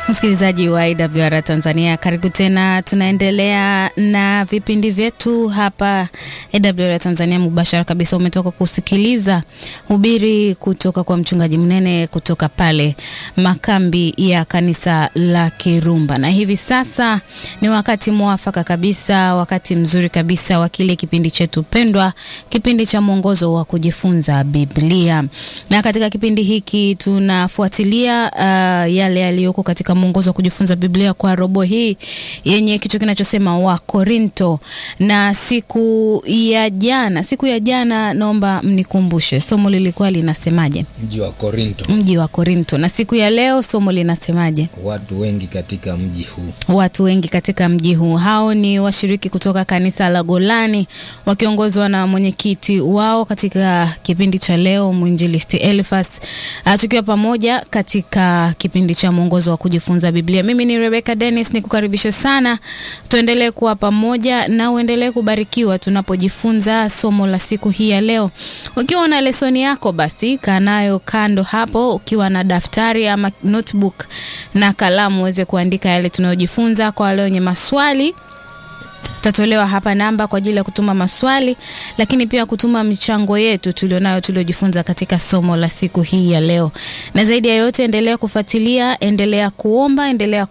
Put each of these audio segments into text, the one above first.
Msikilizaji wa IWR Tanzania, karibu tena. Tunaendelea na vipindi vyetu hapa IWR Tanzania mubashara kabisa. Umetoka kusikiliza hubiri kutoka kwa mchungaji mnene kutoka pale makambi ya kanisa la Kirumba, na hivi sasa ni wakati mwafaka kabisa, wakati mzuri kabisa wa kile kipindi chetu pendwa, kipindi cha mwongozo wa kujifunza Biblia. Na katika kipindi hiki tunafuatilia uh, yale yaliyoko katika mwongozo wa kujifunza Biblia kwa robo hii yenye kichwa kinachosema wa Korinto. Na siku ya jana, siku ya jana, naomba mnikumbushe somo lilikuwa linasemaje? Mji wa Korinto, Mji wa Korinto. Na siku ya leo somo linasemaje? watu wengi katika mji huu. Watu wengi katika mji huu. Hao ni washiriki kutoka kanisa la Golani wakiongozwa na mwenyekiti wao katika kipindi cha leo mwinjilisti Elfas, uh, tukiwa pamoja katika kipindi cha mwongozo wa kujifunza Biblia. Mimi ni Rebecca Dennis, nikukaribisha sana, tuendelee kuwa pamoja na uendelee kubarikiwa tunapojifunza somo la siku hii ya leo. Ukiwa na lesoni yako, basi kaa nayo kando hapo, ukiwa na daftari ama notebook na kalamu uweze kuandika yale tunayojifunza. Kwa wale wenye maswali tatolewa hapa namba kwa ajili ya kutuma maswali, lakini pia kutuma michango yetu tulionayo tuliojifunza katika somo la siku hii ya leo. Na zaidi ya yote, endelea kufuatilia, endelea kuomba, endelea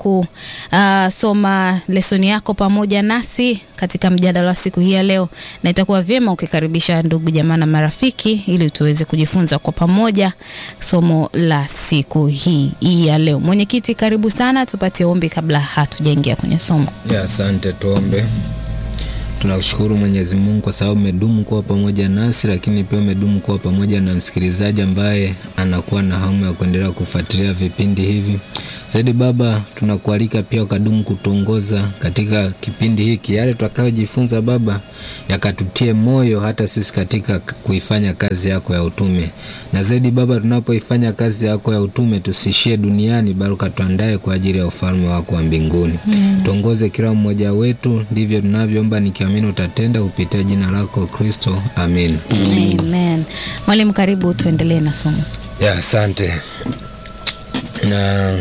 kusoma lesoni yako pamoja nasi katika mjadala wa siku hii ya leo, na itakuwa vyema ukikaribisha ndugu jamaa na marafiki ili tuweze kujifunza kwa pamoja somo la siku hii hii ya leo. Mwenyekiti, karibu sana, tupatie ombi kabla hatujaingia kwenye somo. Ya, asante. Tuombe. Tunakushukuru Mwenyezi Mungu kwa sababu umedumu kuwa pamoja nasi, lakini pia umedumu kuwa pamoja na msikilizaji ambaye anakuwa na hamu ya kuendelea kufuatilia vipindi hivi. Zaidi Baba, tunakualika pia ukadumu kutuongoza katika kipindi hiki, yale tutakayojifunza Baba yakatutie moyo hata sisi katika kuifanya kazi yako ya utume, na zaidi Baba, tunapoifanya kazi yako ya utume tusiishie duniani, bali ukatuandae kwa ajili ya ufalme wako wa mbinguni. Tuongoze kila mmoja wetu, ndivyo tunavyoomba nikiamini utatenda kupitia jina lako Kristo, amin. Amen. Mwalimu, karibu tuendelee na somo. Ya, asante na,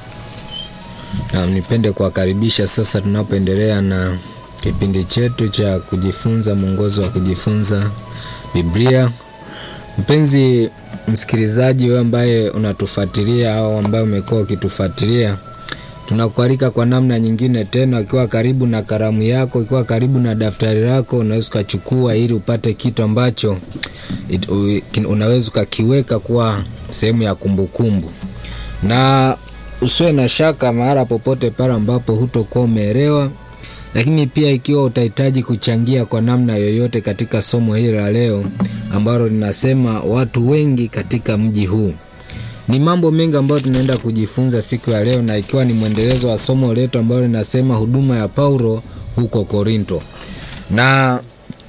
na nipende kuwakaribisha sasa, tunapoendelea na kipindi chetu cha kujifunza mwongozo wa kujifunza Biblia. Mpenzi msikilizaji, wewe ambaye unatufuatilia au ambaye umekuwa ukitufuatilia, tunakualika kwa namna nyingine tena, ukiwa karibu na karamu yako, ukiwa karibu na daftari lako, unaweza ukachukua ili upate kitu ambacho it, u, kin- unaweza ukakiweka kuwa sehemu ya kumbukumbu na usiwe na shaka mahala popote pale ambapo hutokuwa umeelewa, lakini pia ikiwa utahitaji kuchangia kwa namna yoyote katika somo hili la leo ambalo linasema watu wengi katika mji huu. Ni mambo mengi ambayo tunaenda kujifunza siku ya leo, na ikiwa ni mwendelezo wa somo letu ambalo linasema huduma ya Paulo huko Korinto. Na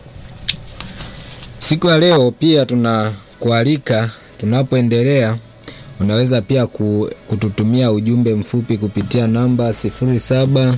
siku ya leo pia tunakualika tunapoendelea unaweza pia ku- kututumia ujumbe mfupi kupitia namba 07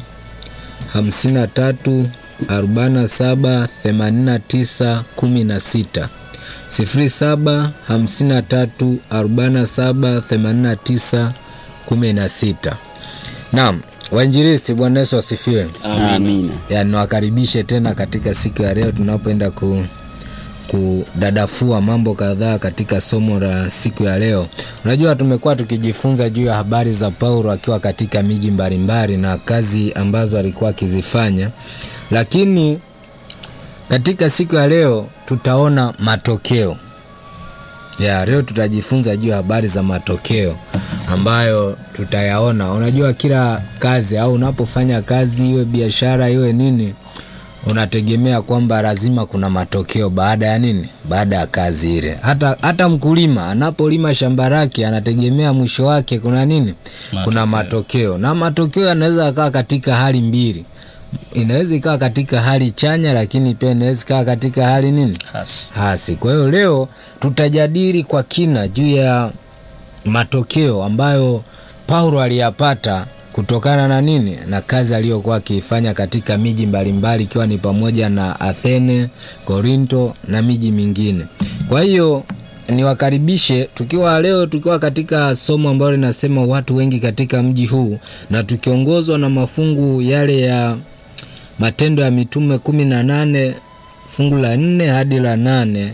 53 47 89 16 07 53 47 89 16. Naam, wainjilisti, Bwana Yesu asifiwe. Amina. Ya, niwakaribishe tena katika siku ya leo tunapoenda ku kudadafua mambo kadhaa katika somo la siku ya leo. Unajua, tumekuwa tukijifunza juu ya habari za Paulo akiwa katika miji mbalimbali na kazi ambazo alikuwa akizifanya, lakini katika siku ya leo tutaona matokeo ya leo. Tutajifunza juu ya habari za matokeo ambayo tutayaona. Unajua, kila kazi au unapofanya kazi, iwe biashara, iwe nini unategemea kwamba lazima kuna matokeo baada ya nini? Baada ya kazi ile. Hata, hata mkulima anapolima shamba lake anategemea mwisho wake kuna nini? Kuna matokeo, na matokeo yanaweza yakaa katika hali mbili. Inaweza ikawa katika hali chanya, lakini pia inaweza ikawa katika hali nini? Hasi. hasi. Kwa hiyo leo tutajadili kwa kina juu ya matokeo ambayo Paulo aliyapata kutokana na nini? Na kazi aliyokuwa akiifanya katika miji mbalimbali ikiwa ni pamoja na Athene, Korinto na miji mingine. Kwa hiyo niwakaribishe tukiwa leo tukiwa katika somo ambalo linasema watu wengi katika mji huu na tukiongozwa na mafungu yale ya matendo ya mitume kumi na nane fungu la nne hadi la nane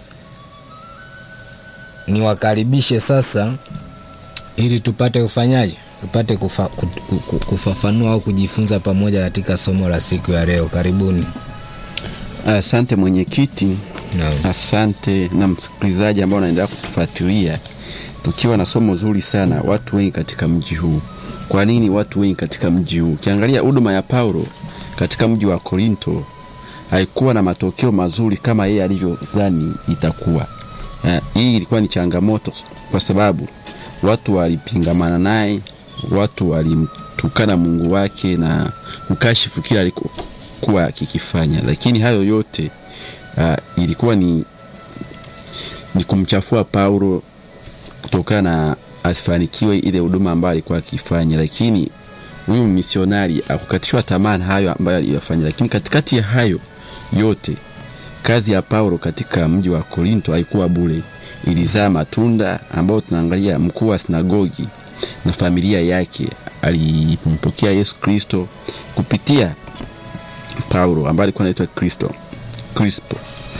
niwakaribishe sasa ili tupate ufanyaji tupate kufa, ku- ku- ku- kufafanua au kujifunza pamoja katika somo la siku ya leo karibuni Asante mwenyekiti, Naam. asante na msikilizaji ambao unaendelea kutufuatilia, tukiwa na somo zuri sana, watu wengi katika mji huu. Kwa nini watu wengi katika mji huu? Ukiangalia huduma ya Paulo katika mji wa Korinto haikuwa na matokeo mazuri kama yeye alivyodhani itakuwa. Eh, Hii ilikuwa ni changamoto kwa sababu watu walipingamana naye, watu walimtukana Mungu wake na kukashifu kila alikuwa akikifanya, lakini hayo yote uh, ilikuwa ni, ni kumchafua Paulo kutokana na asifanikiwe ile huduma ambayo alikuwa akifanya, lakini huyu misionari akukatishwa tamaa na hayo ambayo aliyofanya, lakini katikati ya hayo yote kazi ya Paulo katika mji wa Korinto haikuwa bure, ilizaa matunda ambayo tunaangalia. Mkuu wa sinagogi na familia yake alimpokea Yesu Kristo kupitia Paulo ambaye alikuwa anaitwa Kristo Crispo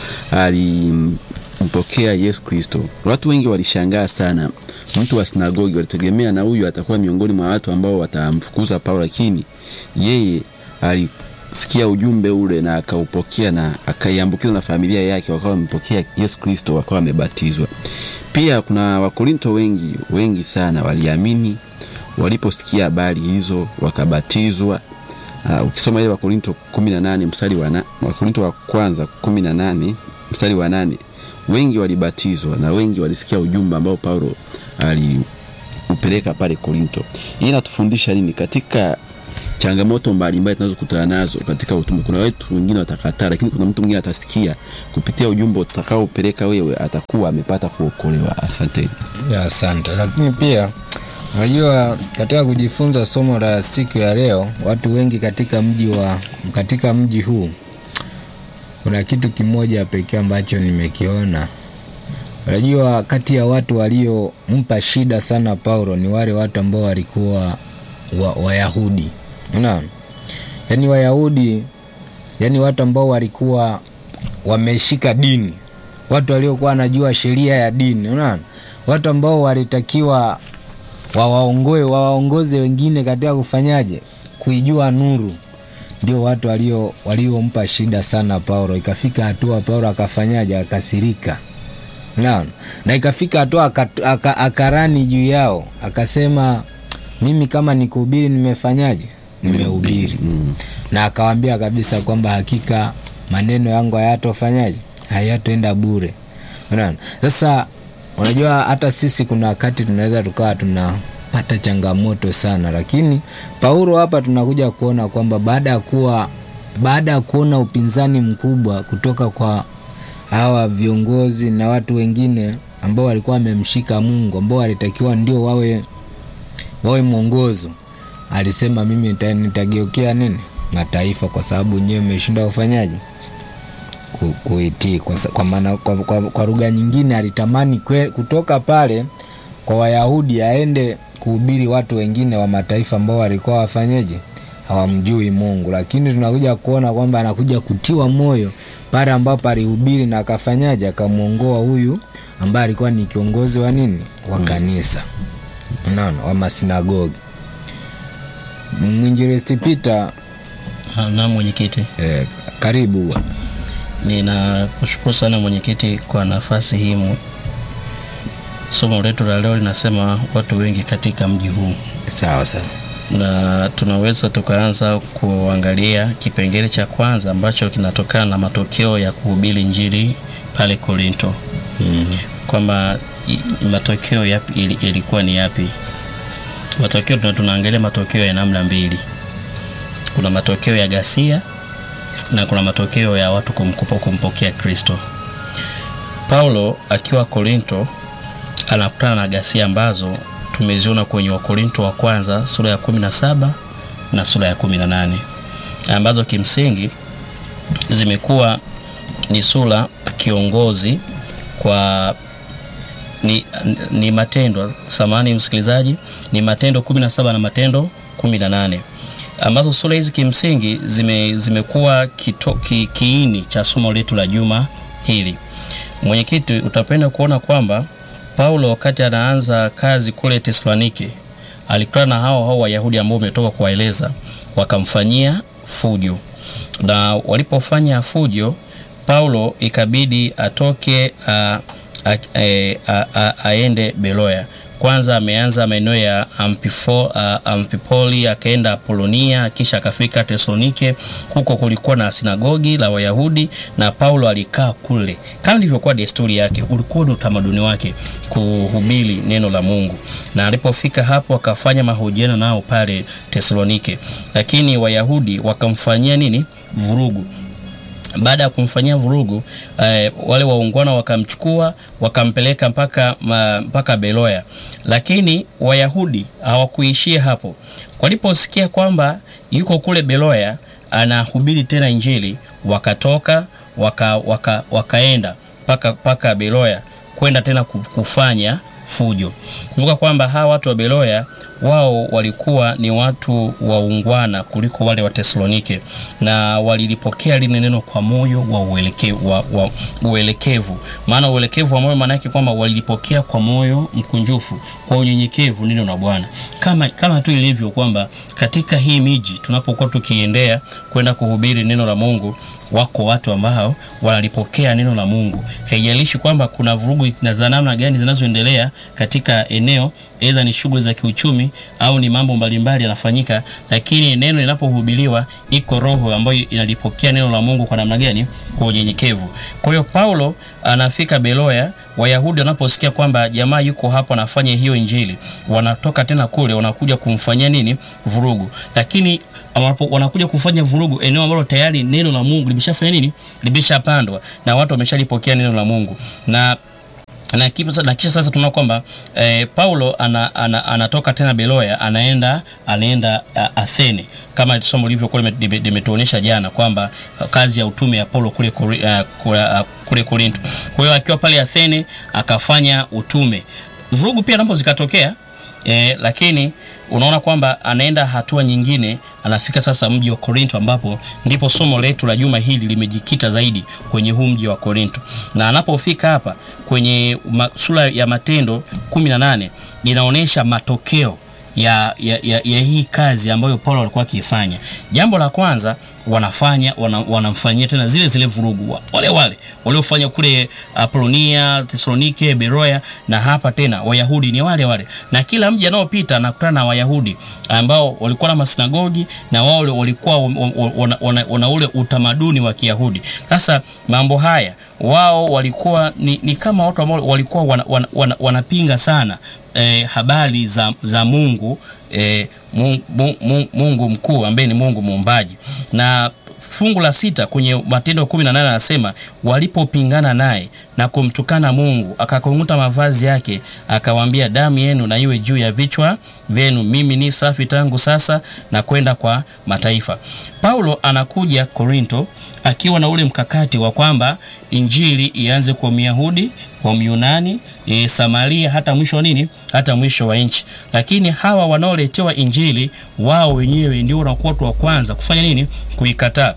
alimpokea Yesu Kristo. Watu wengi walishangaa sana, mtu wa sinagogi walitegemea na huyu atakuwa miongoni mwa watu ambao watamfukuza Paulo, lakini yeye alisikia ujumbe ule na akaupokea na akaiambukiza na familia yake, wakawa wamempokea Yesu Kristo, wakawa wamebatizwa. Pia kuna Wakorinto wengi wengi sana waliamini waliposikia habari hizo wakabatizwa. Uh, ukisoma ile Wakorinto 18 mstari wa na, Wakorinto wa kwanza 18 mstari wa nane wengi walibatizwa na wengi walisikia ujumbe ambao Paulo aliupeleka pale Korinto. Hii inatufundisha nini katika changamoto mbalimbali tunazokutana nazo katika utume? Kuna watu wengine watakataa, lakini kuna mtu mwingine atasikia kupitia ujumbe utakaopeleka wewe, atakuwa amepata kuokolewa. Asanteni. ya asante lakini pia unajua katika kujifunza somo la siku ya leo watu wengi katika mji wa katika mji huu kuna kitu kimoja pekee ambacho nimekiona unajua kati ya watu waliompa shida sana paulo ni wale watu ambao walikuwa wa, wayahudi unaona yaani wayahudi yaani watu ambao walikuwa wameshika dini watu waliokuwa wanajua sheria ya dini unaona watu ambao walitakiwa wawaongoe wawaongoze wengine katika kufanyaje kuijua nuru ndio watu walio waliompa shida sana paulo ikafika hatua paulo akafanyaje akasirika naona na ikafika hatua aka- aka- akarani juu yao akasema mimi kama nikuhubiri nimefanyaje nimehubiri Mm. na akawambia kabisa kwamba hakika maneno yangu hayatofanyaje hayatoenda bure unaona sasa unajua hata sisi kuna wakati tunaweza tukawa tunapata changamoto sana lakini paulo hapa tunakuja kuona kwamba baada ya kuwa baada ya kuona upinzani mkubwa kutoka kwa hawa viongozi na watu wengine ambao walikuwa wamemshika mungu ambao walitakiwa ndio wawe wawe mwongozo alisema mimi nita- nitageukia nini mataifa kwa sababu nyewe mmeshinda ufanyaji Ku- kuitii kwa, sa- kwa, maana- kwa, kwa, kwa lugha nyingine alitamani kwe, kutoka pale kwa wayahudi aende kuhubiri watu wengine wa mataifa ambao walikuwa wafanyeje hawamjui mungu lakini tunakuja kuona kwamba anakuja kutiwa moyo pale ambapo alihubiri na akafanyaje akamwongoa huyu ambaye alikuwa ni kiongozi wa nini wa kanisa unaona wa masinagogi mwinjilisti Peter Ah, Na mwenyekiti, eh, karibu ninakushukuru sana mwenyekiti kwa nafasi hii. mu- Somo letu la leo linasema watu wengi katika mji huu, sawa sawa na tunaweza tukaanza kuangalia kipengele cha kwanza ambacho kinatokana na matokeo ya kuhubiri Injili pale Korinto, kwamba i- matokeo yapi ili- ilikuwa ni yapi? Matokeo tuna- tunaangalia matokeo ya namna mbili, kuna matokeo ya ghasia na kuna matokeo ya watu kumkupa kumpokea Kristo. Paulo akiwa Korinto anakutana na ghasia ambazo tumeziona kwenye Wakorinto wa kwanza sura ya 17 na sura ya 18 ambazo kimsingi zimekuwa ni sura kiongozi kwa ni, ni matendo samani msikilizaji ni matendo 17 na matendo 18 ambazo sura hizi kimsingi zime, zimekuwa kito, ki, kiini cha somo letu la juma hili mwenyekiti utapenda kuona kwamba paulo wakati anaanza kazi kule tesalonike alikutana na hao hao wayahudi ambao umetoka kuwaeleza wakamfanyia fujo na walipofanya fujo paulo ikabidi atoke a, a, a, a, a, aende beloya kwanza ameanza maeneo ya Ampifo, uh, ampipoli akaenda apolonia kisha akafika tesalonike huko kulikuwa na sinagogi la wayahudi na paulo alikaa kule kama ilivyokuwa desturi yake ulikuwa ni utamaduni wake kuhubiri neno la mungu na alipofika hapo akafanya mahojiano nao pale tesalonike lakini wayahudi wakamfanyia nini vurugu baada ya kumfanyia vurugu eh, wale waungwana wakamchukua wakampeleka mpaka ma, mpaka beloya lakini wayahudi hawakuishia hapo waliposikia kwamba yuko kule beloya anahubiri tena injili wakatoka waka, waka, wakaenda mpaka mpaka beloya kwenda tena kufanya fujo kumbuka kwamba hawa watu wa beloya wao walikuwa ni watu waungwana kuliko wale wa tesalonike na walilipokea lile neno kwa moyo wa uelekevu, wa, wa uelekevu. maana uelekevu wa moyo maana yake kwamba walilipokea kwa moyo mkunjufu kwa unyenyekevu neno la bwana kama, kama tu ilivyo kwamba katika hii miji tunapokuwa tukiendea kwenda kuhubiri neno la mungu wako watu ambao wanalipokea neno la mungu haijalishi kwamba kuna vurugu za namna gani zinazoendelea katika eneo aidha ni shughuli za kiuchumi au ni mambo mbalimbali yanafanyika lakini neno linapohubiriwa iko roho ambayo inalipokea neno la mungu kwa namna gani kwa unyenyekevu kwa hiyo paulo anafika beloya wayahudi wanaposikia kwamba jamaa yuko hapo anafanya hiyo injili wanatoka tena kule wanakuja kumfanyia nini vurugu lakini wanakuja kufanya vurugu eneo ambalo tayari neno la mungu limeshafanya nini limeshapandwa na watu wameshalipokea neno la mungu na na, kipa, na kisha sasa tunaona kwamba eh, paulo ana, ana, anatoka tena beloya anaenda anaenda uh, athene kama somo lilivyokuwa limetuonyesha jana kwamba uh, kazi ya utume ya paulo kule, kuri, uh, kule, uh, kule korinto kwa hiyo akiwa pale athene akafanya utume vurugu pia napo zikatokea eh, lakini unaona kwamba anaenda hatua nyingine anafika sasa mji wa korinto ambapo ndipo somo letu la juma hili limejikita zaidi kwenye huu mji wa korinto na anapofika hapa kwenye sura ya matendo 18 inaonyesha matokeo ya, ya, ya, ya hii kazi ambayo paulo alikuwa akiifanya jambo la kwanza wanafanya wana, wanamfanyia tena zile zile vurugu wale wale waliofanya kule apolonia tesalonike beroya na hapa tena wayahudi ni wale wale na kila mji anaopita anakutana na wayahudi ambao walikuwa na masinagogi na wao walikuwa wana, wana, wana ule utamaduni wa kiyahudi sasa mambo haya wao walikuwa ni, ni kama watu ambao walikuwa wanapinga wana, wana, wana sana eh, habari za, za mungu eh, mungu, mungu, mungu mkuu ambaye ni mungu muumbaji na fungu la sita kwenye matendo kumi na nane anasema walipopingana naye na kumtukana mungu akakung'uta mavazi yake akawaambia damu yenu na iwe juu ya vichwa vyenu mimi ni safi tangu sasa na kwenda kwa mataifa paulo anakuja korinto akiwa na ule mkakati wa kwamba injili ianze kwa myahudi kwa myunani e, samaria hata mwisho wa nini hata mwisho wa nchi lakini hawa wanaoletewa injili wao wenyewe ndio wanakuwa watu wa kwanza kufanya nini kuikataa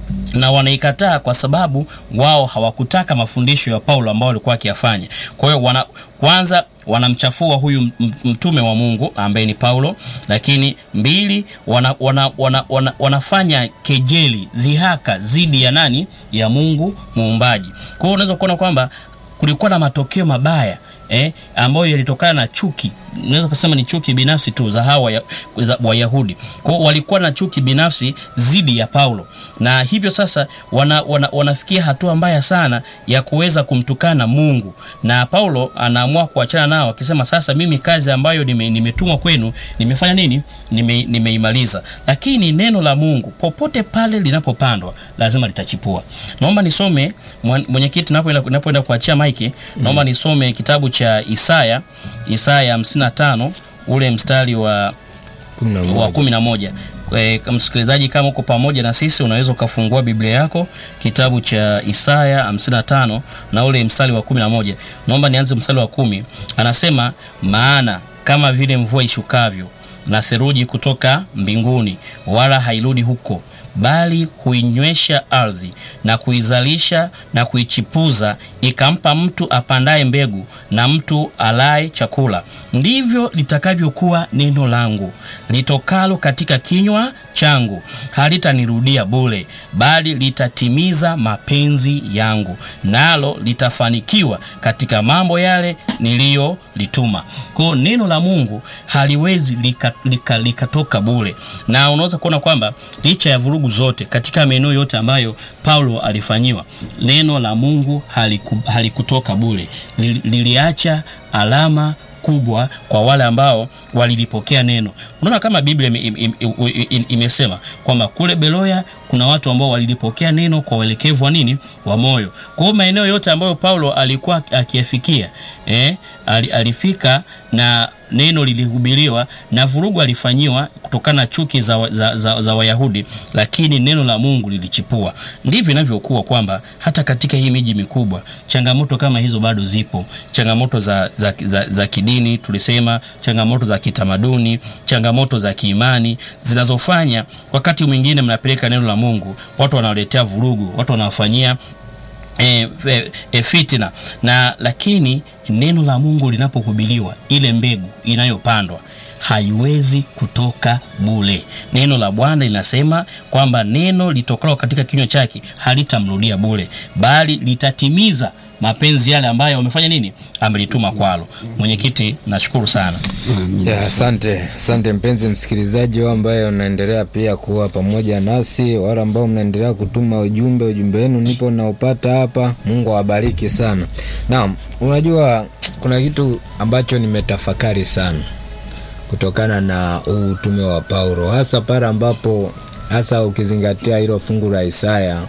na wanaikataa kwa sababu wao hawakutaka mafundisho ya paulo ambao walikuwa akiyafanya kwa hiyo wana, kwanza wanamchafua huyu mtume wa mungu ambaye ni paulo lakini mbili wana, wana, wana, wana, wanafanya kejeli dhihaka dhidi ya nani ya mungu muumbaji kwa hiyo unaweza kuona kwamba kulikuwa na matokeo mabaya eh, ambayo yalitokana na chuki unaweza kusema ni chuki binafsi tu za hawa wayahudi kwao walikuwa na chuki binafsi dhidi ya paulo na hivyo sasa wana, wana, wanafikia hatua mbaya sana ya kuweza kumtukana mungu na paulo anaamua kuachana nao akisema sasa mimi kazi ambayo nime, nimetumwa kwenu nimefanya nini nime, nimeimaliza lakini neno la mungu popote pale linapopandwa lazima litachipua naomba nisome mwenyekiti napoenda kuachia maiki naomba nisome kitabu cha isaya isaya 55 ule mstari wa wa kumi na moja e, msikilizaji kama uko pamoja na sisi unaweza ukafungua biblia yako kitabu cha isaya 55 na ule mstari wa 11 naomba nianze mstari wa kumi anasema maana kama vile mvua ishukavyo na theruji kutoka mbinguni wala hairudi huko bali huinywesha ardhi na kuizalisha na kuichipuza ikampa mtu apandaye mbegu na mtu alaye chakula ndivyo litakavyokuwa neno langu litokalo katika kinywa changu halitanirudia bure bali litatimiza mapenzi yangu nalo litafanikiwa katika mambo yale niliyolituma kwao neno la mungu haliwezi likatoka lika, lika, lika bure na unaweza kuona kwamba licha ya vurugu zote katika maeneo yote ambayo paulo alifanyiwa neno la mungu haliku, halikutoka bure Lili- liliacha alama kubwa kwa wale ambao walilipokea neno unaona kama biblia ime- ime- ime- ime- imesema kwamba kule beloya kuna watu ambao walilipokea neno kwa uelekevu wa nini wa moyo kwa hiyo maeneo yote ambayo paulo alikuwa akiyafikia eh, ali- alifika na neno lilihubiriwa na vurugu alifanyiwa kutokana na chuki za, za, za, za wayahudi lakini neno la mungu lilichipua ndivyo inavyokuwa kwamba hata katika hii miji mikubwa changamoto kama hizo bado zipo changamoto za, za, za, za kidini tulisema changamoto za kitamaduni changamoto za kiimani zinazofanya wakati mwingine mnapeleka neno la mungu watu wanawaletea vurugu watu wanawafanyia e, e, e, fitina na lakini neno la mungu linapohubiliwa ile mbegu inayopandwa haiwezi kutoka bule neno la bwana linasema kwamba neno litokalo katika kinywa chake halitamrudia bule bali litatimiza mapenzi yale ambayo wamefanya nini amelituma kwalo mwenyekiti nashukuru sana Ya, asante asante mpenzi msikilizaji wao ambaye unaendelea pia kuwa pamoja nasi wale ambao mnaendelea kutuma ujumbe ujumbe wenu nipo naupata hapa mungu awabariki sana naam unajua kuna kitu ambacho nimetafakari sana kutokana na huu utume wa paulo hasa pale ambapo hasa ukizingatia hilo fungu la isaya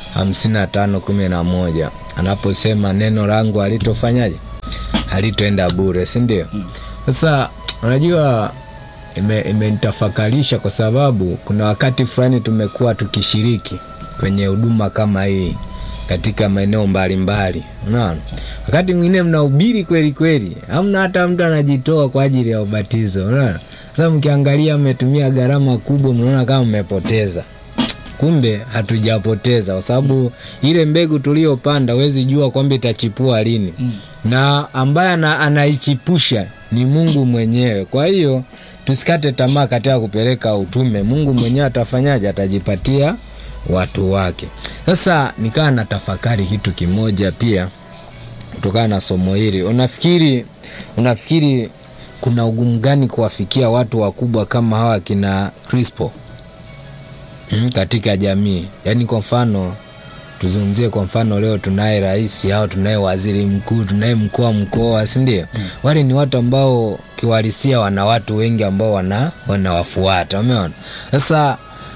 55:11 anaposema neno langu halitofanyaje halitoenda bure si ndio sasa unajua ime- imenitafakarisha kwa sababu kuna wakati fulani tumekuwa tukishiriki kwenye huduma kama hii katika maeneo mbalimbali unaona wakati mwingine mnahubiri kweli kweli hamna hata mtu anajitoa kwa ajili ya ubatizo unaona sasa mkiangalia mmetumia gharama kubwa mnaona kama mmepoteza kumbe hatujapoteza kwa sababu ile mbegu tuliyopanda huwezi jua kwamba itachipua lini mm. na ambaye ana, anaichipusha ni mungu mwenyewe kwa hiyo tusikate tamaa katika kupeleka utume mungu mwenyewe atafanyaje atajipatia watu wake sasa nikawa na tafakari kitu kimoja pia kutokana na somo hili unafikiri unafikiri kuna ugumu gani kuwafikia watu wakubwa kama hawa kina crispo mm, katika jamii yaani kwa mfano tuzungumzie kwa mfano leo tunaye rais au tunaye waziri mkuu tunaye mkuu wa mkoa sindio mm. wale ni watu ambao kiuhalisia wana watu wengi ambao wana wanawafuata umeona sasa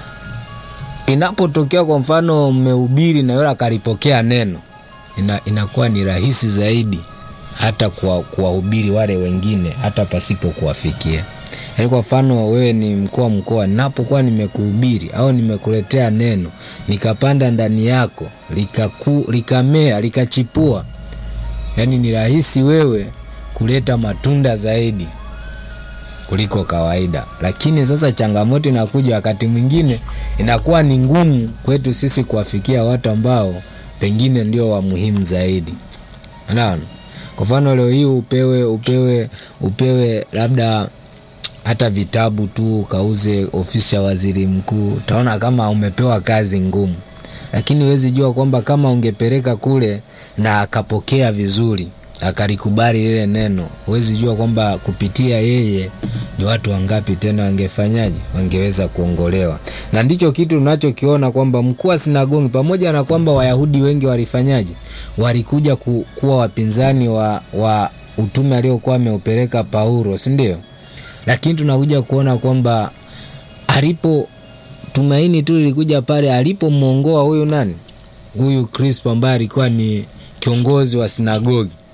inapotokea kwa mfano mmehubiri na yule akalipokea neno ina, inakuwa ni rahisi zaidi hata kuwa- kuwahubiri wale wengine hata pasipo kuwafikia yaani kwa mfano wewe ni mkuu wa mkoa napokuwa nimekuhubiri au nimekuletea neno nikapanda ndani yako likaku, likamea likachipua yaani ni rahisi wewe kuleta matunda zaidi kuliko kawaida lakini sasa changamoto inakuja wakati mwingine inakuwa ni ngumu kwetu sisi kuwafikia watu ambao pengine ndio wa muhimu zaidi unaona kwa mfano leo hii upewe upewe upewe labda hata vitabu tu ukauze ofisi ya waziri mkuu utaona kama umepewa kazi ngumu lakini huwezi jua kwamba kama ungepeleka kule na akapokea vizuri akalikubali lile neno huwezi jua kwamba kupitia yeye ni watu wangapi tena wangefanyaje wangeweza kuongolewa na ndicho kitu tunachokiona kwamba mkuu wa sinagogi pamoja na kwamba wayahudi wengi walifanyaje walikuja ku, kuwa wapinzani wa, wa utume aliokuwa ameupeleka paulo sindio lakini tunakuja kuona kwamba alipo tumaini tu lilikuja pale alipomwongoa huyu nani huyu crispo ambaye alikuwa ni kiongozi wa sinagogi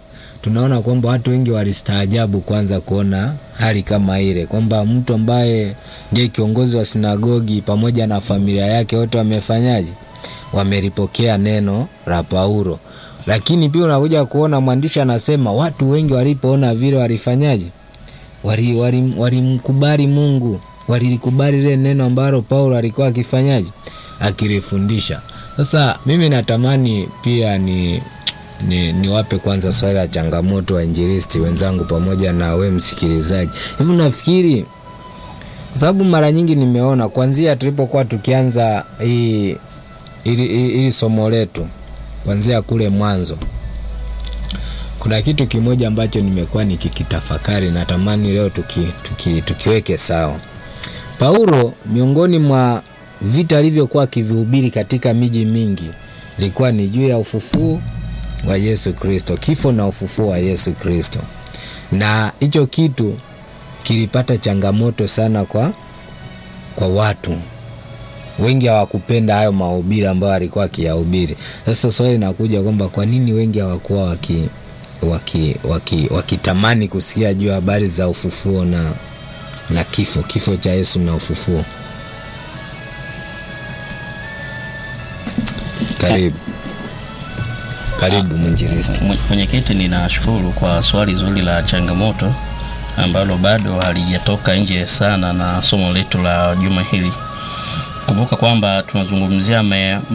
tunaona kwamba watu wengi walistaajabu kwanza kuona hali kama ile, kwamba mtu ambaye ndiye kiongozi wa sinagogi pamoja na familia yake wote wamefanyaje? Wamelipokea neno la Paulo. Lakini pia unakuja kuona mwandishi anasema watu wengi walipoona vile walifanyaje? Walimkubali wali, wali Mungu, walilikubali lile neno ambalo Paulo alikuwa akifanyaje? Akilifundisha. Sasa mimi natamani pia ni ni niwape kwanza swali la changamoto wainjilisti wenzangu pamoja na we msikilizaji. Hivi nafikiri kwa sababu mara nyingi nimeona kwanzia tulipokuwa tukianza hii ili, ili somo letu kwanzia kule mwanzo, kuna kitu kimoja ambacho nimekuwa nikikitafakari, natamani leo tuki, tuki, tukiweke sawa. Paulo miongoni mwa vita alivyokuwa akivihubiri katika miji mingi ilikuwa ni juu ya ufufuo wa Yesu Kristo, kifo na ufufuo wa Yesu Kristo, na hicho kitu kilipata changamoto sana kwa, kwa watu wengi hawakupenda hayo mahubiri ambayo alikuwa akiyahubiri. Sasa swali linakuja kwamba kwa nini wengi hawakuwa waki wakitamani waki, waki kusikia juu ya habari za ufufuo na, na kifo kifo cha Yesu na ufufuo. Karibu. Karibu mwinjilisti. Mwenyekiti, ninashukuru kwa swali zuri la changamoto ambalo bado halijatoka nje sana na somo letu la juma hili. Kumbuka kwamba tunazungumzia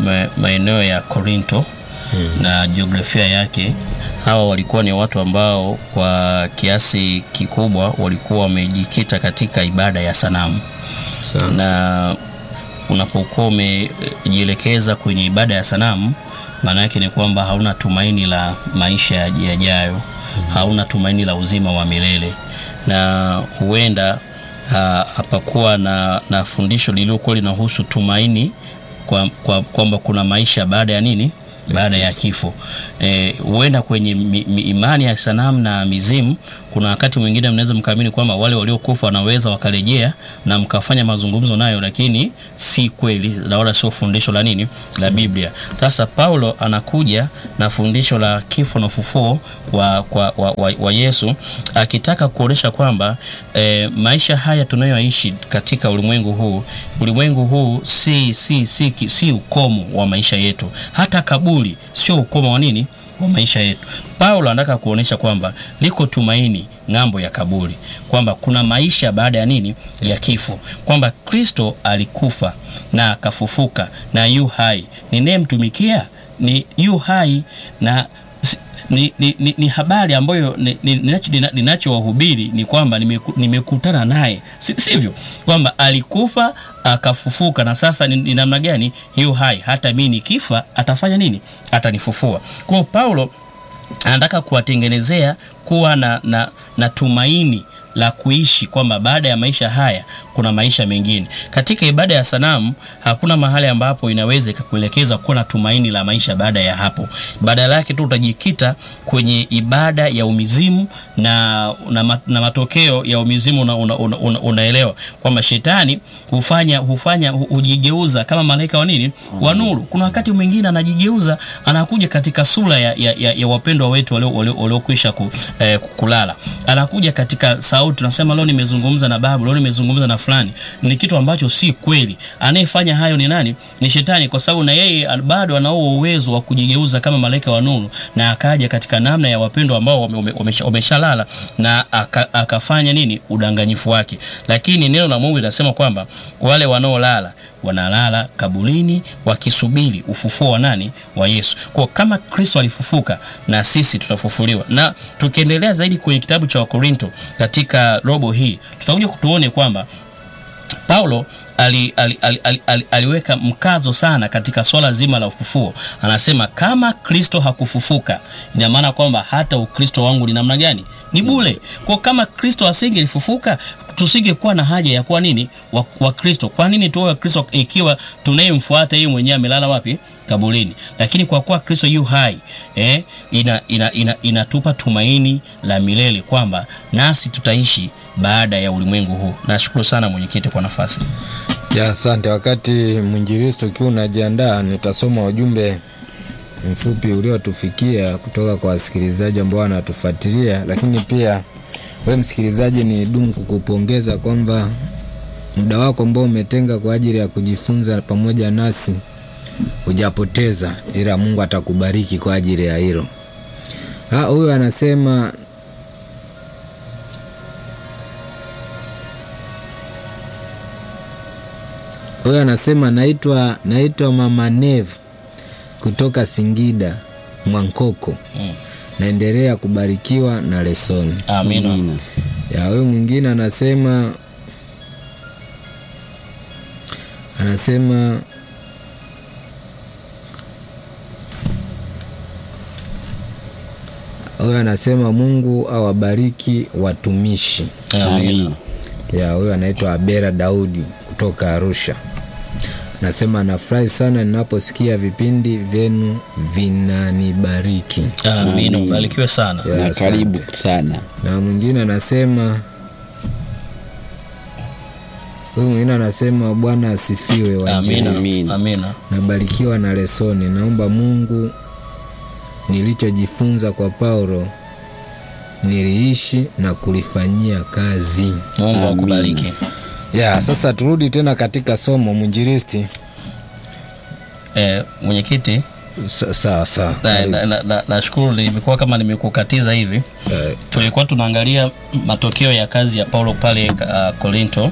maeneo ya Korinto hmm, na jiografia yake. Hawa walikuwa ni watu ambao kwa kiasi kikubwa walikuwa wamejikita katika ibada ya sanamu Sana. na unapokuwa umejielekeza kwenye ibada ya sanamu maana yake ni kwamba hauna tumaini la maisha yajayo, mm -hmm. hauna tumaini la uzima wa milele, na huenda hapakuwa na, na fundisho lililokuwa linahusu tumaini kwamba kwa, kwa kuna maisha baada ya nini, baada ya kifo. Huenda e, kwenye mi, mi, imani ya sanamu na mizimu, kuna wakati mwingine mnaweza mkaamini kwamba wale waliokufa wanaweza wakarejea na mkafanya mazungumzo nayo, lakini si kweli na wala sio fundisho la nini la Biblia. Sasa Paulo anakuja na fundisho la kifo na ufufuo wa, wa, wa, wa, wa Yesu akitaka kuonyesha kwamba e, maisha haya tunayoishi katika ulimwengu huu, ulimwengu huu si, si, si, si, si ukomo wa maisha yetu, hata kaburi sio ukomo wa nini wa maisha yetu. Paulo anataka kuonyesha kwamba liko tumaini ng'ambo ya kaburi, kwamba kuna maisha baada ya nini, ya kifo, kwamba Kristo alikufa na akafufuka na yu hai. Ninayemtumikia ni yu hai na ni, ni, ni, ni habari ambayo ninachowahubiri ni, ni, ni kwamba nimekutana naye, sivyo? Kwamba alikufa akafufuka na sasa ni namna gani? Yu hai, hata mimi nikifa atafanya nini? Atanifufua. Kwa Paulo anataka kuwatengenezea kuwa na, na, na tumaini la kuishi kwamba baada ya maisha haya kuna maisha mengine. Katika ibada ya sanamu hakuna mahali ambapo inaweza ikakuelekeza kuwa na tumaini la maisha baada ya hapo. Badala yake tu utajikita kwenye ibada ya umizimu na, na, na matokeo ya umizimu una, una, una, una, unaelewa kwamba shetani hufanya hufanya hujigeuza kama malaika wa nini wa nuru. Kuna wakati mwingine anajigeuza anakuja katika sura ya, ya, ya, ya wapendwa wetu waliokwisha ku, eh, kulala, anakuja katika sauti, tunasema leo nimezungumza na babu, leo nimezungumza na fulani. Ni kitu ambacho si kweli. Anayefanya hayo ni nani? Ni shetani, kwa sababu na yeye bado anao uwezo wa kujigeuza kama malaika wa nuru na akaja katika namna ya wapendwa ambao wameshalala na aka, akafanya nini udanganyifu wake. Lakini neno la Mungu linasema kwamba wale wanaolala wanalala kaburini wakisubiri ufufuo wa nani? Wa Yesu. Kwa kama Kristo alifufuka na sisi tutafufuliwa. Na tukiendelea zaidi kwenye kitabu cha Wakorinto katika robo hii tutakuja kutuone kwamba Paulo ali, ali, ali, ali, ali, aliweka mkazo sana katika swala zima la ufufuo. Anasema kama Kristo hakufufuka, ina maana kwamba hata Ukristo wangu ni namna gani? Ni bure. Kwa kama Kristo asingelifufuka tusingekuwa na haja ya kuwa nini wa, wa Kristo. Kwa nini tuwe wa Kristo ikiwa tunayemfuata yeye mwenyewe amelala wapi? Kaburini. Lakini kwa kuwa Kristo yu hai eh, ina, ina, ina, inatupa tumaini la milele kwamba nasi tutaishi baada ya ulimwengu huu. Nashukuru sana mwenyekiti kwa nafasi. Ya, asante. Wakati mwinjilisti ukiwa unajiandaa, nitasoma ujumbe mfupi uliotufikia kutoka kwa wasikilizaji ambao wanatufuatilia, lakini pia we msikilizaji, ni dumu kukupongeza kwamba muda wako ambao umetenga kwa ajili ya kujifunza pamoja nasi hujapoteza, ila Mungu atakubariki kwa ajili ya hilo. Ah, Huyu anasema huyu anasema naitwa naitwa Mama Nev kutoka Singida Mwankoko. Mm. Naendelea kubarikiwa na lesoni. Amina. Amina. Ya huyu mwingine anasema anasema huyu anasema Mungu awabariki watumishi. Amina. Amina. Ya huyu anaitwa Abera Daudi kutoka Arusha. Nasema nafurahi sana ninaposikia vipindi vyenu vinanibariki. Amina. Ubarikiwe sana. Ya, Na asante. karibu sana. na mwingine anasema huyu mwingine anasema Bwana asifiwe Amina. wainjilisti. Amina. Amina. Nabarikiwa na lesoni. Naomba Mungu nilichojifunza kwa Paulo niliishi na kulifanyia kazi. Mungu Amina. akubariki. Ya, sasa turudi tena katika somo mwinjilisti. Eh, mwenyekiti Sa- Sawa sawa. na- Karibu. na- na- na- nashukuru nimekuwa kama nimekukatiza hivi Eh, tulikuwa tunaangalia matokeo ya kazi ya Paulo pale uh, Korinto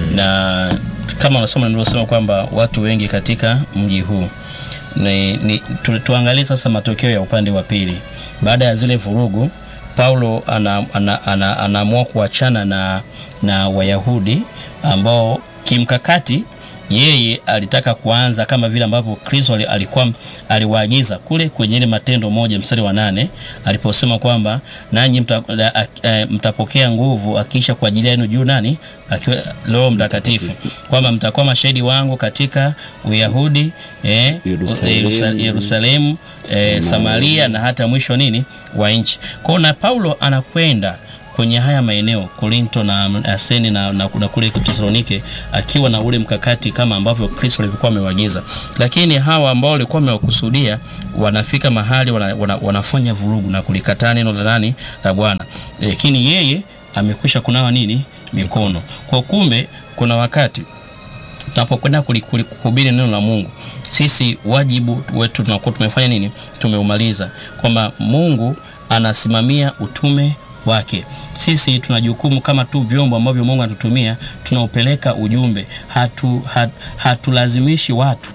na kama unasoma nilivyosema kwamba watu wengi katika mji huu ni, ni, tu, tuangalie sasa matokeo ya upande wa pili. Baada ya zile vurugu, Paulo anaamua ana, ana, anaamua kuachana na, na Wayahudi ambao kimkakati yeye alitaka kuanza kama vile ambavyo Kristo ali- alikuwa aliwaagiza kule kwenye ile Matendo moja mstari wa nane aliposema kwamba nanyi mta, a- a- a- mtapokea nguvu akiisha kwa ajili yenu juu nani akiwa Roho Mtakatifu, kwamba mtakuwa mashahidi wangu katika Uyahudi eh, Yerusalemu, Yerusa- Yerusalemu eh, Samaria na hata mwisho nini wa nchi. Kwa hiyo na Paulo anakwenda kwenye haya maeneo Korinto na Aseni na, na, na kule Tesalonike akiwa na ule mkakati kama ambavyo Kristo alikuwa amewaagiza, lakini hawa ambao walikuwa wamewakusudia wanafika mahali wana, wana, wanafanya vurugu na kulikataa neno la nani la Bwana, lakini yeye amekwisha kunawa nini mikono. Kwa kumbe kuna wakati tunapokwenda kuli- kuli- kuhubiri neno la Mungu, sisi wajibu wetu tunakuwa tumefanya nini? Tumeumaliza, kwamba Mungu anasimamia utume wake. Sisi tuna jukumu kama tu vyombo ambavyo Mungu anatutumia, tunaupeleka ujumbe. Hatu, hat, hatulazimishi watu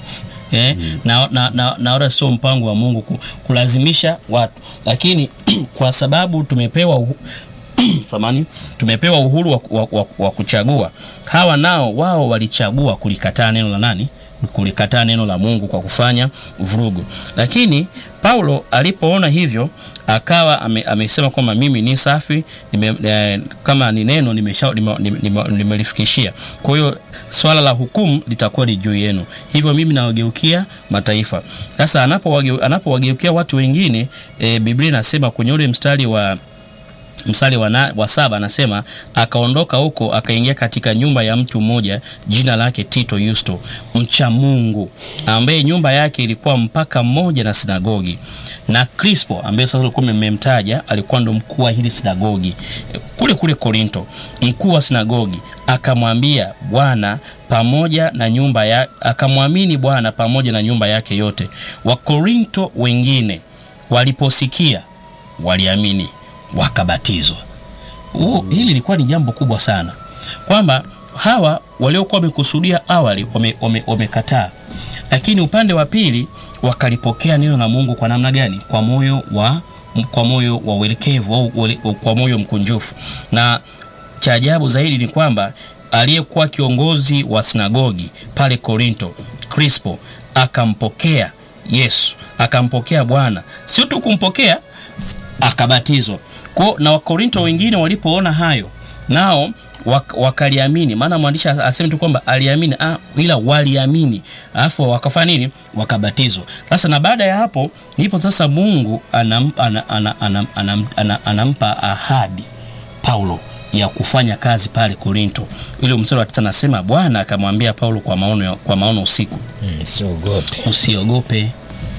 eh, na, na, na, na wala sio mpango wa Mungu ku- kulazimisha watu, lakini kwa sababu tumepewa uhu, samani tumepewa uhuru wa, wa, wa, wa kuchagua. Hawa nao wao walichagua kulikataa neno la nani? Kulikataa neno la Mungu kwa kufanya vurugu. Lakini Paulo alipoona hivyo akawa ame, amesema kwamba mimi ni safi nime, eh, kama ni neno nimesha- nime- nime- nime- nimelifikishia. Kwa hiyo swala la hukumu litakuwa ni juu yenu, hivyo mimi nawageukia mataifa. Sasa anapowageu- anapowageukia watu wengine e, Biblia inasema kwenye ule mstari wa mstari wa, na, wa saba anasema akaondoka huko akaingia katika nyumba ya mtu mmoja jina lake Tito Yusto mcha Mungu ambaye nyumba yake ilikuwa mpaka mmoja na sinagogi na Crispo ambaye sasa ulikuwa mmemtaja alikuwa ndo mkuu wa hili sinagogi eh, kule kule Korinto mkuu wa sinagogi akamwambia Bwana pamoja na nyumba ya akamwamini Bwana pamoja na nyumba yake yote Wakorinto wengine waliposikia waliamini wakabatizwa. Huo- Hili lilikuwa ni jambo kubwa sana, kwamba hawa waliokuwa wamekusudia awali wame- wame- wamekataa, lakini upande wa pili wakalipokea neno la Mungu kwa namna gani? Kwa moyo wa kwa moyo wa uelekevu au uele- kwa moyo mkunjufu. Na cha ajabu zaidi ni kwamba aliyekuwa kiongozi wa sinagogi pale Korinto, Crispo, akampokea Yesu, akampokea Bwana, sio tu kumpokea akabatizwa. Kwa na Wakorinto wengine walipoona hayo nao wak, wakaliamini. Maana mwandishi aseme tu kwamba aliamini, ah, ila waliamini, alafu wakafanya nini? Wakabatizwa. Sasa na baada ya hapo ndipo sasa Mungu anampa, ana, ana, ana, ana, ana, anampa ahadi Paulo ya kufanya kazi pale Korinto. Ile mstari wa tisa anasema Bwana akamwambia Paulo kwa maono, kwa maono usiku, mm, siogope. usiogope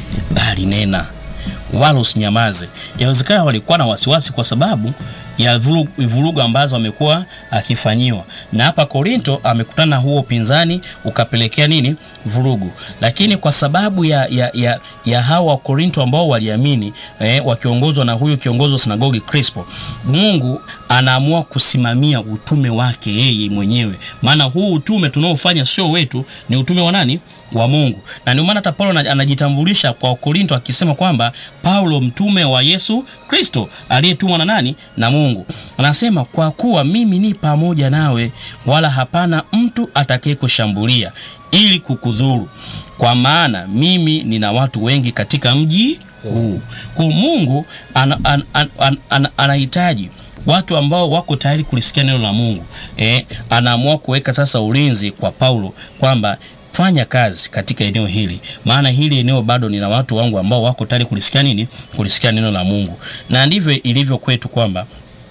bali nena wala usinyamaze. Yawezekana walikuwa na wasiwasi kwa sababu ya vuru- vurugu ambazo amekuwa akifanyiwa, na hapa Korinto amekutana na huo upinzani ukapelekea nini? Vurugu. Lakini kwa sababu ya, ya, ya, ya hawa wa Korinto ambao waliamini eh, wakiongozwa na huyu kiongozi wa sinagogi Crispo, Mungu anaamua kusimamia utume wake yeye mwenyewe, maana huu utume tunaofanya sio wetu, ni utume wa nani? Wa Mungu. Na ndio maana hata Paulo ana- anajitambulisha kwa Korinto akisema kwamba Paulo mtume wa Yesu Kristo aliyetumwa na nani? Na Mungu. Anasema kwa kuwa mimi ni pamoja nawe, wala hapana mtu atakayekushambulia ili kukudhuru, kwa maana mimi nina watu wengi katika mji huu. Kwa Mungu ana- ana- ana- ana- ana- anahitaji watu ambao wako tayari kulisikia neno la Mungu. Eh, anaamua kuweka sasa ulinzi kwa Paulo kwamba fanya kazi katika eneo hili, maana hili eneo bado nina watu wangu ambao wako tayari kulisikia nini? Kulisikia neno la Mungu. Na ndivyo ilivyo kwetu kwamba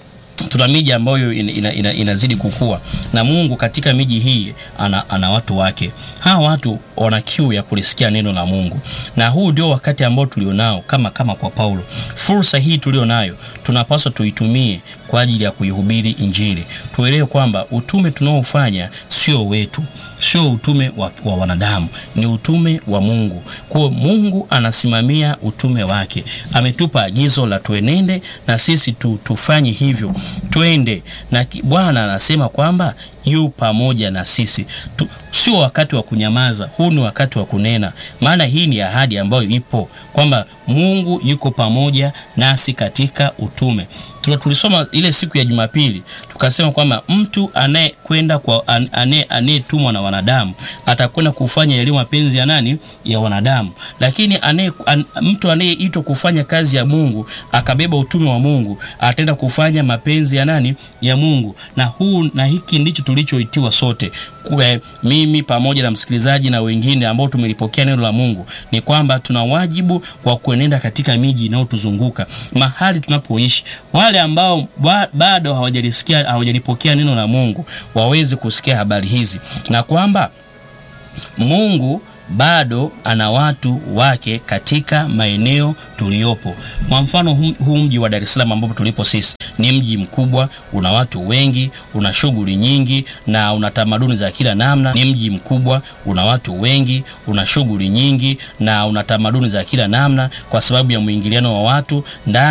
tuna miji ambayo ina, ina, ina, inazidi kukua na Mungu katika miji hii ana, ana watu wake. Hawa watu wana kiu ya kulisikia neno la Mungu, na huu ndio wakati ambao tulionao kama kama kwa Paulo. Fursa hii tulionayo tunapaswa tuitumie kwa ajili ya kuihubiri Injili. Tuelewe kwamba utume tunaofanya sio wetu, sio utume wa, wa wanadamu, ni utume wa Mungu. Kwa hiyo Mungu anasimamia utume wake, ametupa agizo la tuenende na sisi tu, tufanye hivyo, twende na ki- Bwana anasema kwamba yu pamoja na sisi tu, sio wakati wa kunyamaza, huu ni wakati wa kunena, maana hii ni ahadi ambayo ipo kwamba Mungu yuko pamoja nasi katika utume. Tuna- Tulisoma ile siku ya Jumapili tukasema kwamba mtu anayekwenda kwa an- anaye- anayetumwa na wanadamu atakwenda kufanya yaliyo mapenzi ya nani? Ya wanadamu. Lakini anaye, an, mtu anayeitwa kufanya kazi ya Mungu akabeba utume wa Mungu ataenda kufanya mapenzi ya nani? Ya Mungu. Na huu na hiki ndicho tulichoitiwa sote Kwe, mimi pamoja na msikilizaji na wengine ambao tumelipokea neno la Mungu ni kwamba tuna wajibu wa kuenenda katika miji inayotuzunguka mahali tunapoishi. Wale ambao ba, bado hawajalisikia hawajalipokea neno la Mungu waweze kusikia habari hizi na kwamba Mungu bado ana watu wake katika maeneo tuliyopo. Kwa mfano huu huu mji wa Dar es Salaam ambapo tulipo sisi ni mji mkubwa, una watu wengi, una shughuli nyingi na una tamaduni za kila namna. Ni mji mkubwa, una watu wengi, una shughuli nyingi na una tamaduni za kila namna, kwa sababu ya mwingiliano wa watu ndani